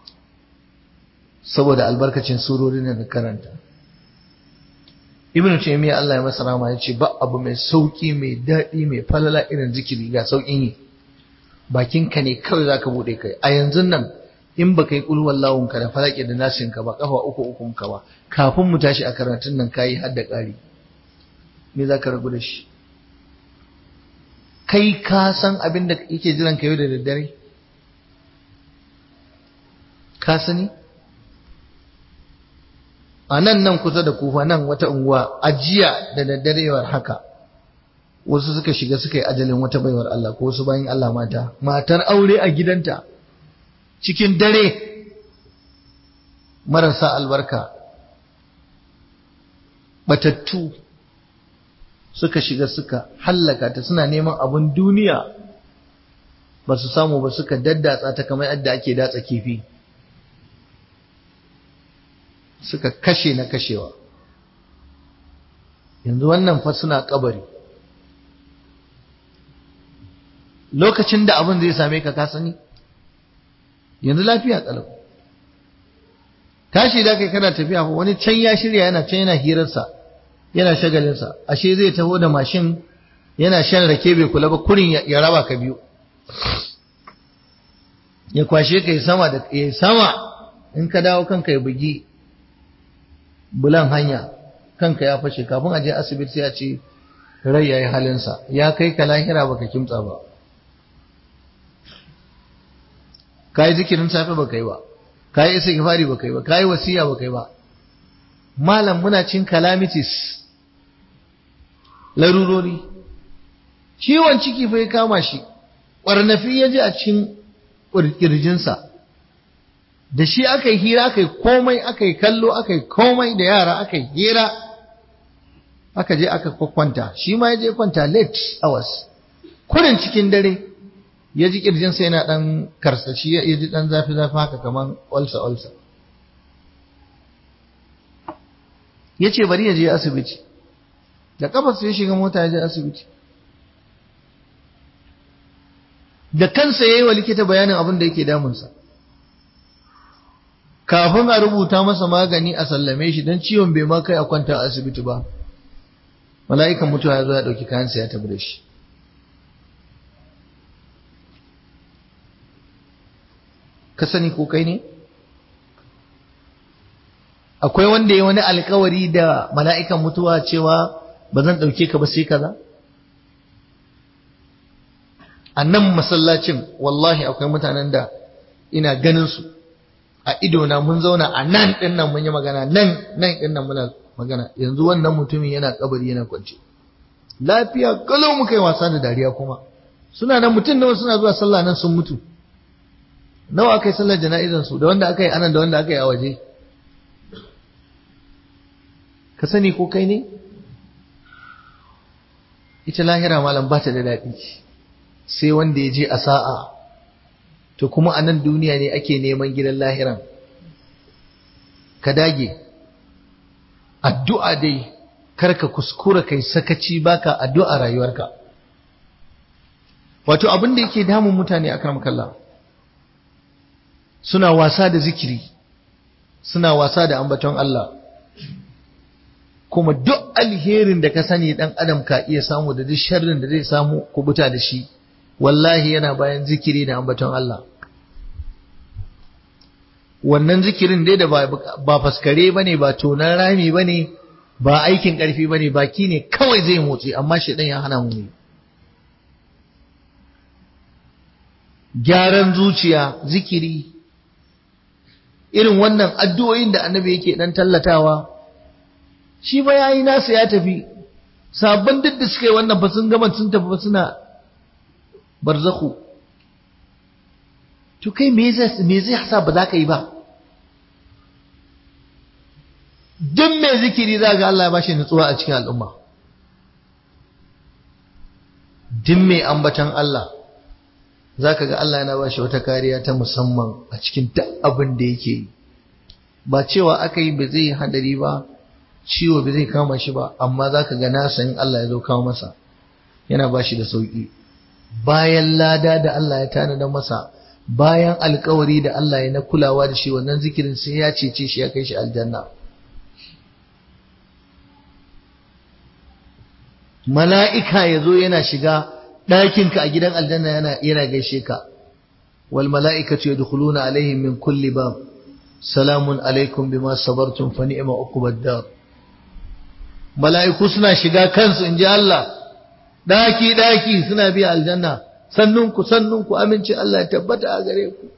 saboda albarkacin surorin da karanta ibnu taymiya Allah ya masa rama yace ba abu mai sauki mai daɗi mai falala irin zikiri ga saukin yi bakin ka ne kawai zaka bude kai a yanzu nan in baka yi kul wallahun ka da falaki da nasin ka ba kafa uku ukun ka ba kafin mu tashi a karatun nan kayi har da ƙari me zaka ragu da shi kai ka san abin da yake jiran ka yau da daddare ka sani a nan nan kusa da kufa nan wata unguwa ajiya da daddarewar haka wasu suka shiga suka yi ajalin wata baiwar Allah ko wasu bayan Allah mata matar aure a gidanta cikin dare marasa albarka batattu suka shiga suka hallaka ta suna neman abin duniya ba su samu ba suka daddatsa ta kamar yadda ake datsa kifi suka kashe na kashewa yanzu wannan fa suna kabari lokacin da abin zai same ka ka sani yanzu lafiya kalau tashi da kai kana tafiya fa wani can ya shirya yana can yana hirarsa yana shagalinsa ashe zai taho da mashin yana shan rake bai kula ba kurin ya raba ka biyu ya kwashe ka yi sama da ya sama in ka dawo kanka ya bugi bulan hanya kanka ya fashe kafin a je asibiti sai a ce rai ya yi halinsa ya kai ka lahira baka kimtsa ba ka yi zikirin safe baka yi ba ka yi isa gifari baka yi ba ka yi wasiya baka yi ba malam muna cin calamities larurori ciwon ciki fa ya kama shi ƙwarnafi ya ji a cikin ƙirjinsa da shi aka yi hira aka yi komai aka yi kallo aka yi komai da yara aka yi hira aka je aka kwakwanta shi ma ya je kwanta late hours kurin cikin dare ya ji ƙirjinsa yana ɗan karsashi ya ji ɗan zafi-zafi haka kamar olsa-olsa ya ce bari ya je asibiti da kafarsa ya shiga mota ya je asibiti da kansa ya yi wa likita bayanin abin da yake damunsa kafin a rubuta masa magani a sallame shi don ciwon bai ma kai a kwanta a asibiti ba mala'ikan mutuwa ya zo ya ɗauki kayansa ya tafi da shi ka sani ko kai ne akwai wanda ya wani alkawari da mala'ikan mutuwa cewa ba zan ɗauke ka ba sai kaza a nan masallacin wallahi akwai mutanen da ina ganin su a idona mun zauna a nan ɗin nan mun yi magana nan nan ɗin nan muna magana yanzu wannan mutumin yana kabari yana kwance lafiya kalau muka yi wasa da dariya kuma suna nan mutum nawa suna zuwa sallah nan sun mutu nawa aka yi sallar jana'izan su da wanda aka yi anan da wanda aka yi a waje ka sani ko kai ne ita lahira malam ba ta da daɗi sai wanda ya je a sa'a to kuma a nan duniya ne ake neman gidan lahiran ka dage addu'a dai karka kuskura kai sakaci baka addu'a rayuwarka wato abin da yake damun mutane a kalla suna wasa da zikiri suna wasa da ambaton Allah kuma duk alherin da ka sani dan adam ka iya samu da duk sharrin da zai samu kubuta da shi wallahi yana bayan zikiri da ambaton Allah wannan zikirin dai da ba faskare bane ba tonan rami bane ba aikin karfi bane baki ne kawai zai motsi amma shedan ya hana mu ne gyaran zuciya zikiri irin wannan addu'o'in da annabi yake dan tallatawa shi ba yayi nasa ya tafi sabon duk da suka yi wannan ba sun gama sun tafi suna barzakhu to kai me zai me zai sa ba za ka yi ba duk mai zikiri za ga Allah ya bashi nutsuwa a cikin al'umma duk mai ambatan Allah za ka ga Allah yana bashi wata kariya ta musamman a cikin duk abin da yake yi ba cewa aka yi ba zai yi hadari ba ciwo ba zai kama shi ba amma za ka ga nasa in Allah ya zo kawo masa yana bashi da sauki bayan lada da Allah ya tanada masa bayan alkawari da Allah ya na kulawa da shi wannan zikirin sai ya cece shi ya kai shi aljanna mala'ika ya zo yana shiga ɗakinka a gidan aljanna yana yana gaishe ka wal mala'ikatu yadkhuluna alaihim min kulli bab salamun alaikum bima sabartum fa ni'ma uqbad dar mala'iku suna shiga kansu inji Allah daki daki suna biya aljanna sannunku sannunku aminci Allah ya tabbata a gare ku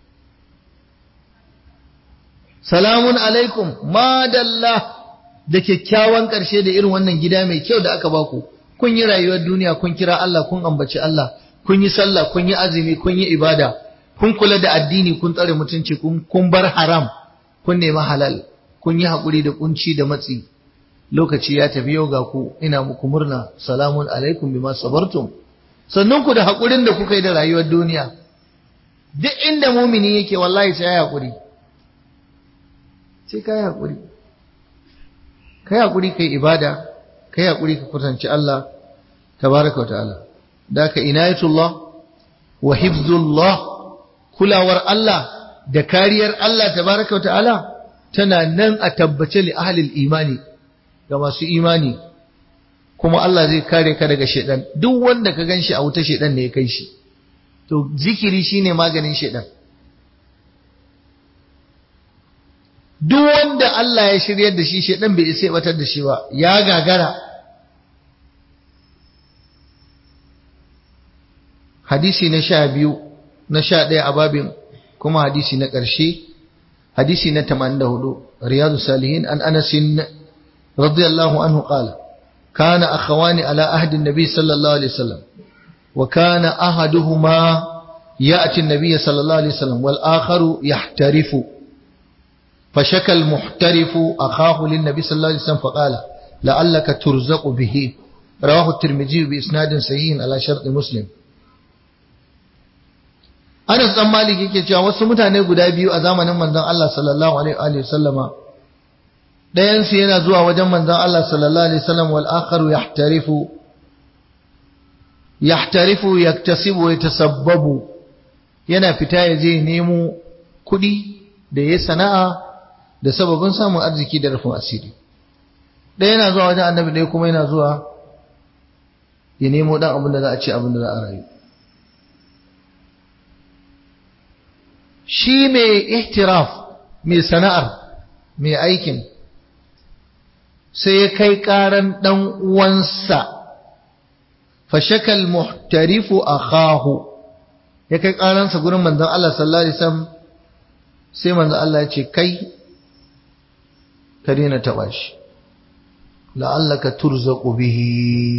salamun alaikum madalla da kyakkyawan ƙarshe da irin wannan gida mai kyau da aka baku kun yi rayuwar duniya kun kira Allah kun ambaci Allah kun yi sallah kun yi azumi kun yi ibada kun kula da addini kun tsare mutunci kun bar haram kun nemi halal kun yi haƙuri da kunci da matsi lokaci ya tafi yau ga ku ina muku murna salamun alaikum bima sabartum sannan ku da haƙurin da kuka yi da rayuwar duniya duk inda mumini yake wallahi sai ya haƙuri sai ka yi haƙuri ka yi haƙuri ka yi ibada ka yi haƙuri ka kusanci Allah tabaraka wa ta'ala da ka inayatullah wa hifzullah kulawar Allah da kariyar Allah tabaraka wa ta'ala tana nan a tabbace li ahlil imani ga masu imani kuma Allah zai kare ka daga shedan duk wanda ka ganshi a wuta shedan ne ya kai shi to zikiri shine maganin shedan duk wanda Allah ya shiryar da shi shedan bai isa batar da shi ba ya gagara hadisi na sha biyu na sha ɗaya a babin kuma hadisi na ƙarshe hadisi na 84 riyadu salihin an anasin radiyallahu anhu qala kana akhawani ala ahdi an-nabi sallallahu alaihi wasallam wa kana ahaduhuma ya'ti an-nabiy sallallahu alaihi wasallam wal akharu yahtarifu فشكى المحترف أخاه للنبي صلى الله عليه وسلم فقال لعلك ترزق به رواه الترمذي بإسناد صحيح على شرط مسلم Anas dan Malik yake cewa wasu mutane guda biyu a zamanin manzon Allah sallallahu alaihi wa sallama ɗayan su yana zuwa wajen manzon Allah sallallahu alaihi wasallam wal akharu yahtarifu yahtarifu yaktasibu wa yatasabbabu yana fita ya je nemo kuɗi da ya sana'a da sababin samun arziki da rufin asiri ɗaya yana zuwa wajen annabi ɗaya kuma yana zuwa ya nemo ɗan abin da za a ci abin da za a rayu shi mai ihtiraf mai sana'ar mai aikin sai ya kai ƙaran ɗan uwansa fashakal muhtarifu akhahu ya kai ƙaransa gurin manzon Allah sallallahu alaihi wasallam sai manzon Allah ya ce kai ka daina taɓa shi la'allaka turzaqu bihi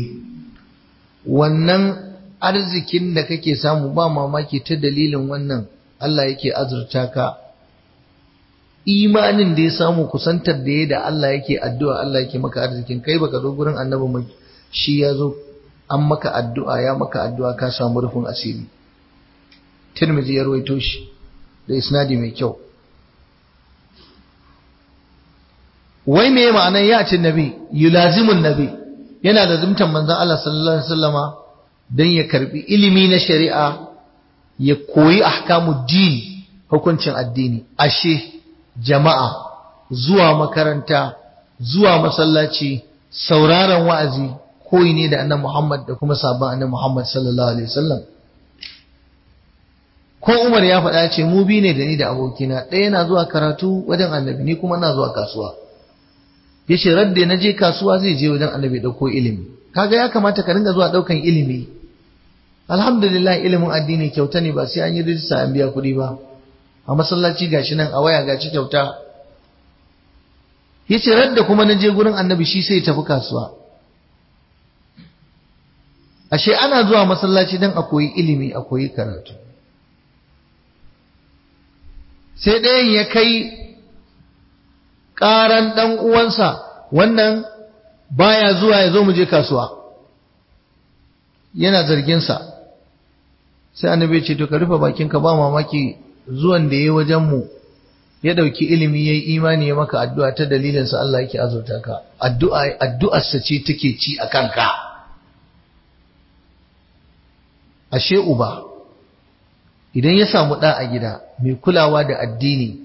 wannan arzikin da kake samu ba mamaki ta dalilin wannan Allah yake azurta ka imanin da ya samu kusantar da ya da Allah yake addu'a Allah yake maka arzikin kai baka zo gurin annabi mai shi ya zo an maka addu'a ya maka addu'a ka samu rufin asiri Tirmidhi ya rawaito shi da isnadi mai kyau wai me ma'anar ya ce nabi yulazimun nabi yana da zumtan manzon Allah sallallahu alaihi wasallama dan ya karbi ilimi na shari'a ya koyi ahkamu din hukuncin addini ashe jama'a zuwa makaranta zuwa masallaci sauraron wa'azi koyi ne da annabi Muhammad da kuma sabon annabi Muhammad sallallahu alaihi wasallam ko Umar ya faɗa ce mu bi ne da ni da abokina ɗaya na zuwa karatu wajen annabi ni kuma na zuwa kasuwa yace radda na je kasuwa zai je wajen annabi dauko ilimi kaga ya kamata ka ringa zuwa daukan ilimi alhamdulillah ilimin addini kyauta ne ba sai an yi rijista an biya kuɗi ba a masallaci gashi nan a waya gashi kyauta yace radda kuma na je gurin annabi shi sai tafi kasuwa ashe ana zuwa masallaci dan a koyi ilimi a koyi karatu sai ɗayan ya kai ƙaran ɗan uwansa wannan baya zuwa ya zo mu je kasuwa yana zarginsa sai annabi ya ce to ka rufe bakinka ba mamaki zuwan da yayi wajen mu ya dauki ilimi yayi imani ya maka addu'a ta dalilin sa Allah yake azurta ka addu'a addu'ar sa ce take ci a kanka ashe uba idan ya samu ɗa a gida mai kulawa da addini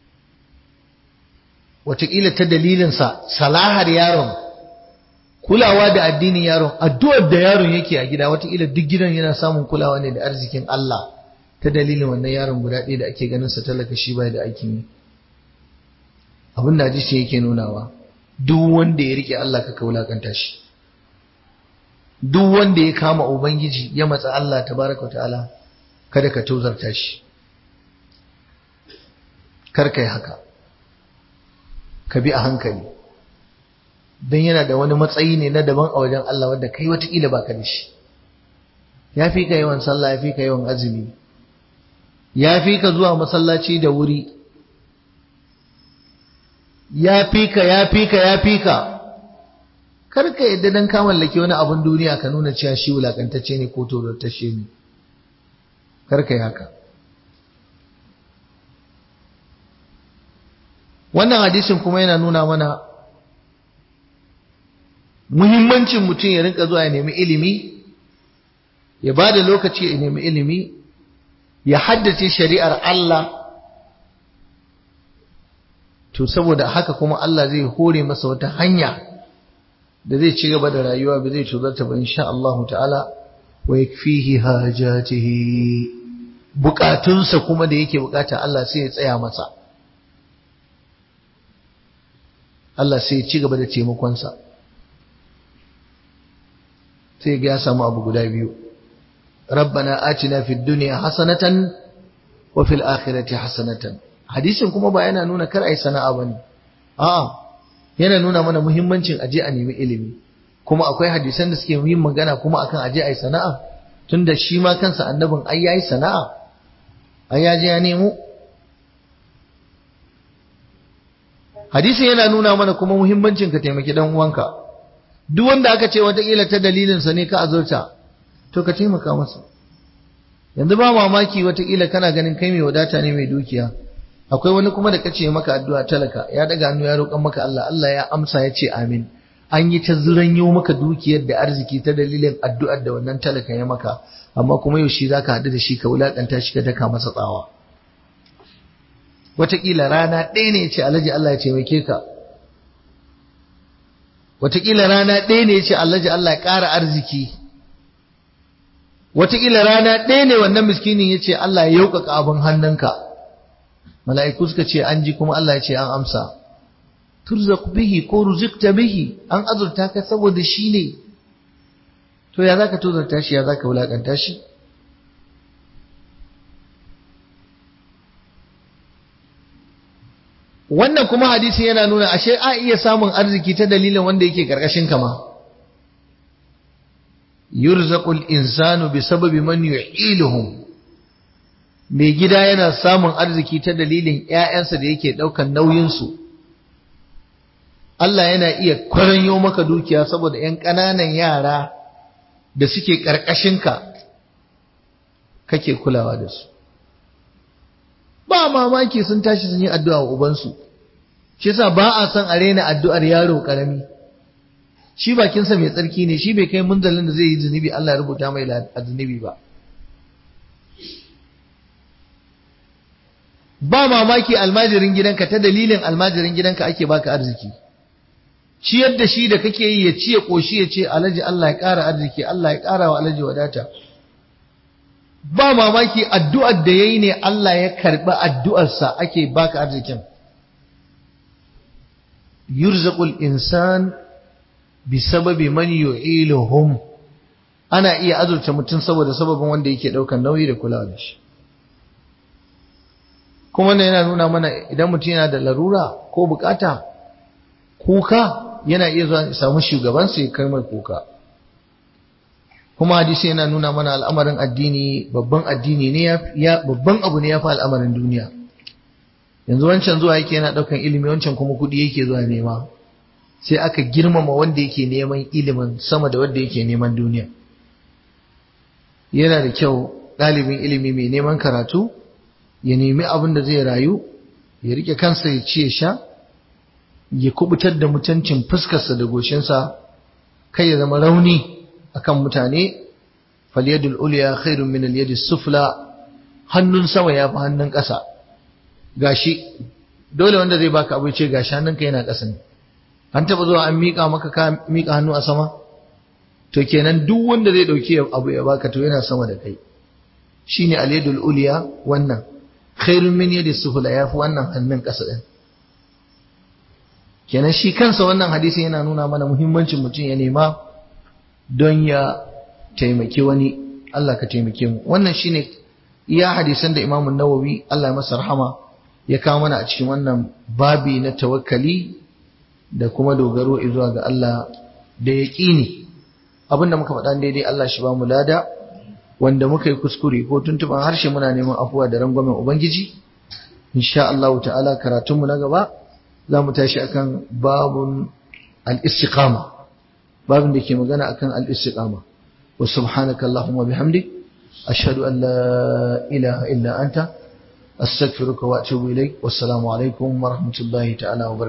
wataƙila ta dalilinsa salahar yaron kulawa da addinin yaron addu'ar da yaron yake a gida wataƙila duk gidan yana samun kulawa ne da arzikin Allah ta dalilin wannan yaron guda ɗaya da ake ganin sa talaka shi bai da aikin yi abin da hadisi yake nunawa duk wanda ya rike Allah ka wulakanta shi duk wanda ya kama ubangiji ya matsa Allah tabaraka ta'ala kada ka tozarta shi kar kai haka ka bi a hankali don yana da wani matsayi ne na daban a wajen Allah wadda kai watakila ba ka da shi ya fi ka yawan sallah ya fi ka yawan azumi ya fi ka zuwa masallaci da wuri ya fi ka ya fi ka ya fi ka kar ka yadda dan ka mallaki wani abun duniya ka nuna cewa shi wulakantacce ne ko tozartacce ne kar ka yi haka wannan hadisin kuma yana nuna mana muhimmancin mutum ya rinka zuwa ya nemi ilimi ya ba da lokaci ya nemi ilimi ya haddace shari'ar Allah to saboda haka kuma Allah zai hore masa wata hanya da zai ci gaba da rayuwa ba zai tuzarta ba insha Allah ta'ala wa yakfihi hajatihi bukatunsa kuma da yake bukata Allah sai ya tsaya masa Allah sai ya ci gaba da taimakonsa sai ga ya samu abu guda biyu rabbana atina fid dunya hasanatan wa fil akhirati hasanatan hadisin kuma ba yana nuna kar ai sana'a bane a'a yana nuna mana muhimmancin aje a nemi ilimi kuma akwai hadisan da suke yin magana kuma akan aje ai sana'a tunda shi ma kansa annabin ai yayi sana'a ai ya je ya nemo hadisin yana nuna mana kuma muhimmancin ka taimaki dan uwanka duk wanda aka ce wataƙila ta dalilinsa ne ka azurta to ka taimaka masa yanzu ba mamaki wataƙila kana ganin kai mai wadata ne mai dukiya akwai wani kuma da kace maka addu'a talaka ya daga hannu ya roƙan maka Allah Allah ya amsa ya ce amin an yi ta zuranyo maka dukiyar da arziki ta dalilin addu'ar da wannan talaka ya maka amma kuma yaushe zaka haɗu da shi ka wulakanta shi ka daka masa tsawa wataƙila rana ɗaya ne ya ce alhaji Allah ya taimake ka wataƙila rana ɗaya ne ya ce alhaji Allah ya ƙara arziki wataƙila rana ɗaya ne wannan miskinin ya ce Allah ya yauƙaƙa abin hannunka mala'iku suka ce an ji kuma Allah ya ce an amsa turzaq bihi ko ruzikta bihi an azurta ka saboda shi ne to ya zaka tozarta shi ya zaka wulakanta shi wannan kuma hadisi yana nuna ashe a iya samun arziki ta dalilin wanda yake karkashin kama yurzaqul insanu bi sababi man yu'iluhum mai gida yana samun arziki ta dalilin ƴaƴansa da yake daukan nauyin su Allah yana iya kwaranyo maka dukiya saboda ƴan ƙananan yara da suke ka kake kulawa da su ba mamaki sun tashi sun yi addu'a wa ubansu shi yasa ba a son a rena addu'ar yaro karami shi bakinsa mai tsarki ne shi bai kai munzalin da zai yi zunubi Allah ya rubuta mai zunubi ba ba mamaki almajirin gidanka ta dalilin almajirin gidanka ake baka arziki ciyar da shi da kake yi ya ci ya koshi ya ce alhaji Allah ya ƙara arziki Allah ya ƙara wa alhaji wadata ba mamaki addu'ar da ya yi ne Allah ya karɓi addu'arsa ake baka arzikin. Yurzaqul insan bi sababi man yu'iluhum ana iya azurta mutum saboda sababin wanda yake ɗaukar nauyi da kulawa da shi. Kuma wannan yana nuna mana idan mutum yana da larura ko bukata kuka yana iya zuwa samu shugabansa ya kai mai kuka. kuma hadisi yana nuna mana al'amarin addini babban addini ne ya babban abu ne ya fi al'amarin duniya yanzu wancan zuwa yake yana daukan ilimi wancan kuma kudi yake zuwa nema sai aka girmama wanda yake neman ilimin sama da wanda yake neman duniya yana da kyau ɗalibin ilimi mai neman karatu ya nemi abin da zai rayu ya rike kansa ya ci ya sha ya kubutar da mutuncin fuskarsa da goshinsa kai ya zama rauni akan mutane falyadul ulya khairun min al sufla hannun sama yafi hannun ƙasa gashi dole wanda zai baka abu ce gashi hannunka yana ƙasa ne an taba zuwa an mika maka ka mika hannu a sama to kenan duk wanda zai dauki abu ya baka to yana sama da kai shine al-yadul ulya wannan khairun min yadi sufla yafi wannan hannun ƙasa din kenan shi kansa wannan hadisi yana nuna mana muhimmancin mutum ya nema don ya taimaki wani Allah ka taimake mu wannan shine iya hadisan da Imam Nawawi Allah ya masa rahama ya kawo mana a cikin wannan babi na tawakkali da kuma dogaro zuwa ga Allah da yaqini abinda muka faɗa daidai Allah shi ba mu lada wanda muka yi kuskure ko tuntuban harshe muna neman afuwa da rangwamen ubangiji insha Allah ta'ala karatunmu na gaba za mu tashi akan babun al-istiqama babin da ke magana akan al-istiqama wa subhanaka allahumma bihamdik ashhadu an la ilaha illa anta astaghfiruka wa atubu ilaik wassalamu alaikum wa rahmatullahi ta'ala wa